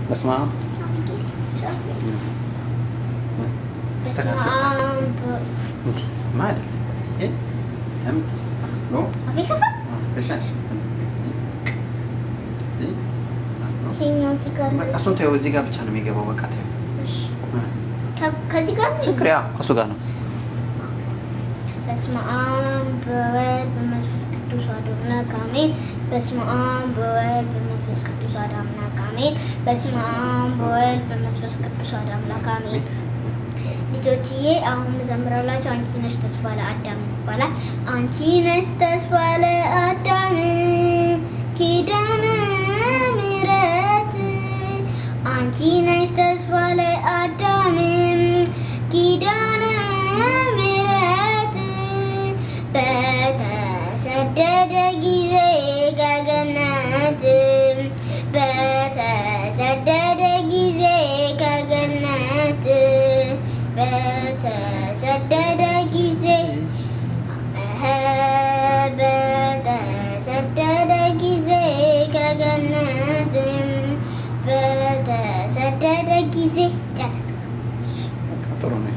በስመ አብ በስመ አብ እንዲህ ማለት ይሄ ለምን ሎ አፌ ሸፈን ከሻሽ ይሄኛው እዚህ ጋር በቃ እሱን ተይው። እዚህ ጋር ብቻ ነው የሚገባው። በቃ ተይው። ከ- ከዚህ ጋር ነው ችግር ያ ከእሱ ጋር ነው። በስመ አብ በወልድ በመንፈስ ቅዱስ አሐዱ አምላክ አሜን። በስመ አብ በወልድ በመንፈስ ቅዱስ አሐዱ አምላክ አሜን። በስመ አብ በወልድ በመንፈስ ቅዱስ አሐዱ አምላክ አሜን። ልጆችዬ አሁን ዘምረላችሁ አንቺ ነሽ ተስፋ ለአዳም ይባላል። አንቺ ነሽ ተስፋ ለአዳም ኪዳነ ምሕረት አንቺ ነሽ ተስፋ ለአዳም ኪዳነ ምሕረት በተሰደደ ጊዜ ከገነት በተሰደደ ጊዜ ከገነት በተሰደደ ጊዜ እህ በተሰደደ ጊዜ ከገነት በተሰደደ ጊዜ ጨረስኩ። በቃ ጥሩ ነው።